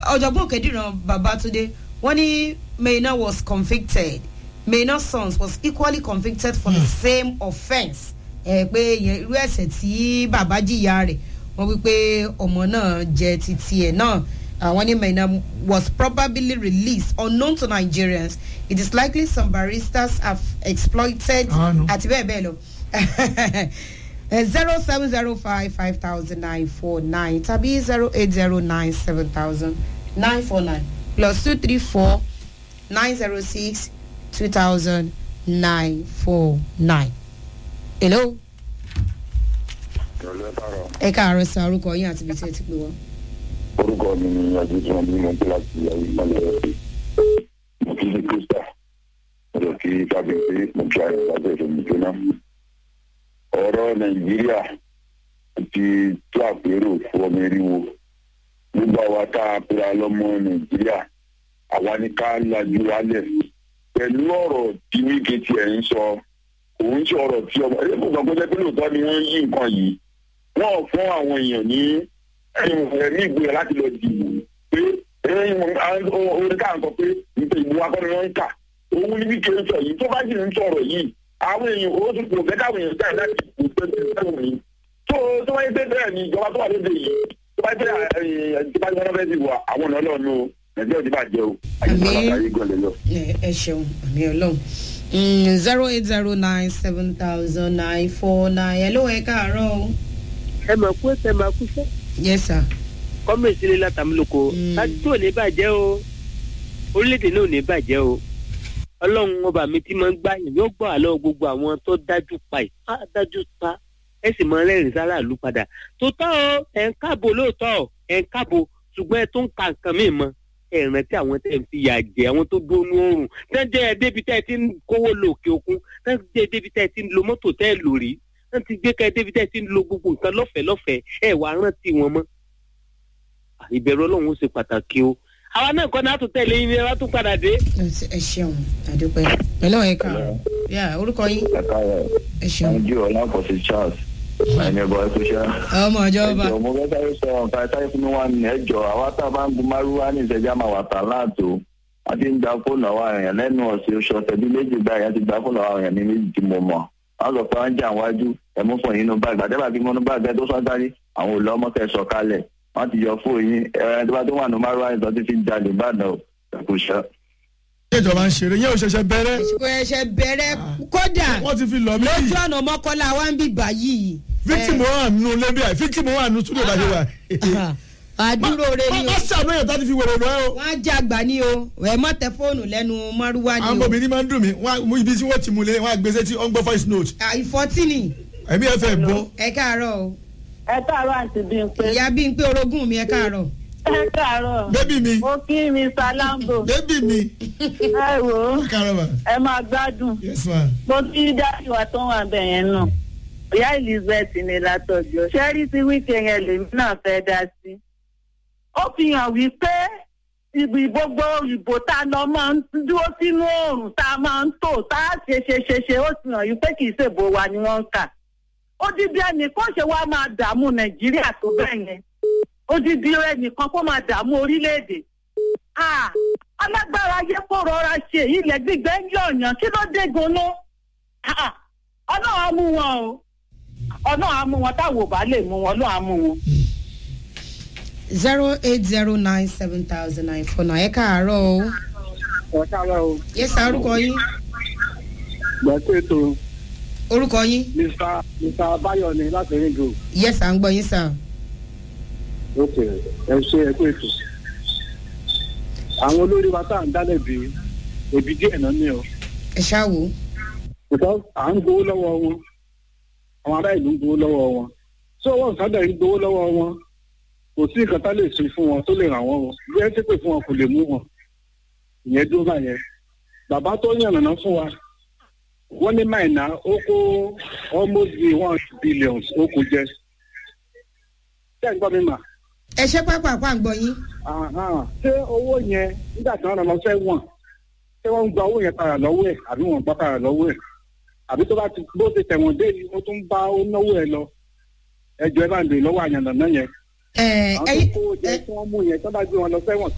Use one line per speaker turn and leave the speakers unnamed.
ọ̀jọ̀gbọ́n òkèdìran babatunde wọ́n ní maina was convicted maina's sons was equally convicted for the same offence ẹ pé ìyẹn irú ẹ̀sẹ̀ tí bàbá jìyà rẹ̀ wọ́n wí pé ọmọ náà jẹ titi ẹ̀ náà àwọn ní maina was probably released unknown to nigerians it is likely some baristas have exploited
Ah, no.
àti bẹ́ẹ̀ bẹ́ẹ̀ lọ zero seven zero five five thousand nine four nine tàbí zero eight zero nine seven thousand nine four nine plus two three four nine zero six two thousand nine four nine. hello
ìrọ̀lẹ́ bàrọ̀
ẹ káàárọ̀ sí orúkọ yín àti ibi tí ẹ ti pè wọ́n.
orúkọ mi ni adéjúmọ̀ bí mo ń pè láti ìyàwó ìpínlẹ̀ mo kí ní krista mo lọ kí kábíyèsí mo kí ayọ̀ lábẹ́ ìfẹ̀mí jóná. ọ̀rọ̀ nàìjíríà ti tó àpérò fún ọmọ eriwo nígbà wa tá a pera lọ́mọ nàìjíríà àwa ni ká lajú wálẹ̀ pẹ̀lú ọ̀rọ̀ tí wíkì tiẹ̀ ń sọ òun ṣe ọ̀rọ̀ tí ọmọ ẹ̀rọ kò gbàgbọ́ jẹ́ pé lóòótọ́ ni wọ́n yí nǹkan yìí wọ́n fún àwọn èèyàn ní ẹ̀mí ìgboyà láti lọ dìbò pé orin ká nǹkan pé nípa ìbò akọni wọn ń kà òun ní bí kìí sọ yìí tó bá sì ń sọ̀rọ̀ yìí àwọn èèyàn owó tó kò fẹ́ káwọn èèyàn jáde láti ìbò twenty seven yìí tó tó wáyé pé bẹ́ẹ̀ ni ìjọba tó wà lóde yìí tó bá jẹ́ ìjọba tí wọ́n fẹ́ dìbò àwọn ọ̀nà ọlọ́run o nàìjíríà ti bàjẹ́ o àyíká àyè gọ̀lẹ́ lọ.
ẹ ẹ ṣeun àmì ọlọ́run zero eight zero nine seven thousand nine four nine hello ẹ káàárọ̀ o.
ẹ mọ̀ pé ẹ máa kú fẹ́.
yes sir.
kọ́mọ̀ ìsinmi látàmúlòkọ
Mm.
láti ò ní bàjẹ́ o orílẹ̀-èdè náà ò ní bàjẹ́ o ọlọ́run ọba mi tí máa ń gbá yìí yóò gbọ́ àlọ́ gbogbo àwọn tó dájú pa yìí á dájú pa ẹ sì máa rẹ́rìn sára ìlú padà tó tọ́ o ẹ̀ ń káàbò lóòótọ́ o ẹ̀ ń káàbò ṣùgbọ́n ẹ tó ń ka nǹkan míì mọ́ ẹ rántí àwọn tẹ́ ń fi yà jẹ àwọn tó dónú oòrùn tẹ́ ń jẹ́ ẹ débi tẹ́ ẹ ti ń kówó lọ òkè òkun tẹ́ ń jẹ́ ẹ débi tẹ́ ẹ ti ń lo mọ́tò tẹ́ ẹ lò rí tẹ́ ń ti gbé kẹ́ ẹ débi tẹ́ ẹ ti ń lo gbogbo nǹkan lọ́fẹ̀ẹ́ lọ́fẹ̀ẹ́ ẹ wàá rántí wọn mọ́ ìbẹ̀rù ọlọ́run ó ṣe pàtàkì o àwa náà kọ́ náà tún tẹ̀lé yín ni wọ́n tún padà dé.
ẹ ṣeun àdúpẹ́ hello ẹ káàárọ̀ yà orúkọ yín
ẹ̀ka rẹ̀
ẹ ṣeun
ẹnjú ọ̀làpọ̀sí charles ẹni ẹ̀bọ̀ ẹ̀kú ṣá.
ọmọ ìjọba
ẹjọ mo fẹ́ sáré sọ nǹkan ẹ̀ sáré fún mi wá ní ẹjọ àwa tá a bá ń gun márúwá ní ìṣẹ́jà máa wà tà láàtò wọ́n ti ń gba fóònù àwọn èèyàn lẹ́nu ọ̀sẹ̀ oṣù ọ̀sẹ̀ bíi méjì báyìí wọ́n ti gba fóònù àwọn èèyàn ní méjì tí mo mọ̀ wọ́n sọ pé wọ́n ń jà wájú ẹ̀mú fún yín nínú báàgì àtẹ́bà tí mo nú báàgì ẹ̀ tó sọ́n sáré àwọn ò lọ́mọ kẹ́ sọ kalẹ̀ wọ́n ti yọ fóònù yín ẹ̀rọ tó bá tó wà ní márúwá ní sọ́tí fi ń jalè ìbàdàn ẹ̀kú ṣá.
ṣé ìjọba ń ṣeré yẹn ò ṣẹ̀ṣẹ̀ bẹ̀rẹ̀
kò ẹ̀ṣẹ̀ bẹ̀rẹ̀ kódà
wọ́n ti fi lọ mí
lójú ọ̀nà mọ́kànlá wa ń bì báyìí.
victim wà nù lẹ́bíà victim wà nù túnbọ̀ bàjẹ́ wa.
àdúró rẹ ni
má
o
ṣàánú èèyàn tó ti fi wèrè lọ ẹ o.
wọ́n á jẹ́ àgbà ní o ẹ̀ mọ́ tẹ fóònù lẹ́nu márúwá
àwọn
ni o
obìnrin máa ń dùn mí wọ́n á mú ibi tí wọ́n ti mú lé wọ́n á gbèsè tí wọ́n ń gbọ́ voice note
ìfọ́tínì
ẹ̀mí ẹ̀ fẹ́ bọ́.
ẹ káàárọ̀ o
ẹ káàárọ̀ àǹtí Bímpé.
ìyá bí n pé orogún mi ẹ káàárọ̀
ẹ káàárọ̀.
bébì mi
mo kí mr lambo.
bébì mi
ẹ wò ó
kárọ̀ mà
ẹ máa gbádùn.
yes ma.
mo kí dájú wa tó wà bẹ̀ yẹn náà. ìyá elizabeth ní látọjọ ṣẹ́rí tí wíkẹ́ yẹn lèmi náà fẹ́ dá sí. ó fi hàn wípé ibi gbogbo ìbò tá a lọ máa ń dúró sínú oòrùn tá a máa ń tò tá a ṣe ṣe ṣe ṣe ó fi hàn wípé kì í ṣèbò wa ni wọ́n ń kà. odidi ẹnìkan ṣe wá máa dààmú nàìjíríà tó bẹ́ẹ̀ yẹn odidi ẹnìkan kó máa dààmú orílẹ̀-èdè. Ah, alágbára ayé kó rọra ṣe ilẹ̀ gbígbẹ́ ń yọ̀yàn kí ló dé gan-an. Ah, ọlọ́run á mú wọn o ọlọ́run á mú wọn táwọn ò bá lè mú wọn ọlọ́run á mú wọn.
zero eight zero nine seven thousand nine four nine ẹ káàárọ̀ o
ọ̀sára o
yes sir orúkọ yín
gbàgbé ètò
orúkọ yín
mr mr abayo ni láti ringo
yes à ń gbọ́ yín sir.
ok ẹ ṣe ẹ kú ètò àwọn olórí wa tá à ń dálẹ̀ bí òbí díẹ̀ náà ní o
ẹ ṣáà wò ó.
because à ń gbowó lọ́wọ́ wọn àwọn ará ìlú ń gbowó lọ́wọ́ wọn tí owó ìsádà yìí gbowó lọ́wọ́ wọn kò sí nǹkan tá lè ṣe fún wọn tó lè ràn wọ́n o bí ẹ ti pè fún wọn kò lè mú wọn ìyẹn dúró báyẹn bàbá tó yànnàná fún wa wọ́n ní máìnà ó kó almost be one billion ó kó jẹ ṣé ẹ gbọ́ mi mà
ẹ ṣe pápákọ̀ àgbọ̀ yín.
Àhán. ṣé owó yẹn nígbà tí wọ́n rán lọ sẹ́wọ̀n ṣé wọ́n ń gba owó yẹn padà lọ́wọ́ ẹ̀ àbí wọ́n ń gbà padà lọ́wọ́ ẹ̀ àbí tó bá ti bó ti tẹ̀wọ̀n dé yìí ó tún bá ó náwó ẹ̀ lọ ẹjọ́ ẹ bá ń lè lọ́wọ́ àyànnà náà yẹn
ẹ
àwọn tó
ẹyin
kówó jẹ tí wọ́n mú yẹn tó bá gbé wọn lọ sẹ́wọ̀n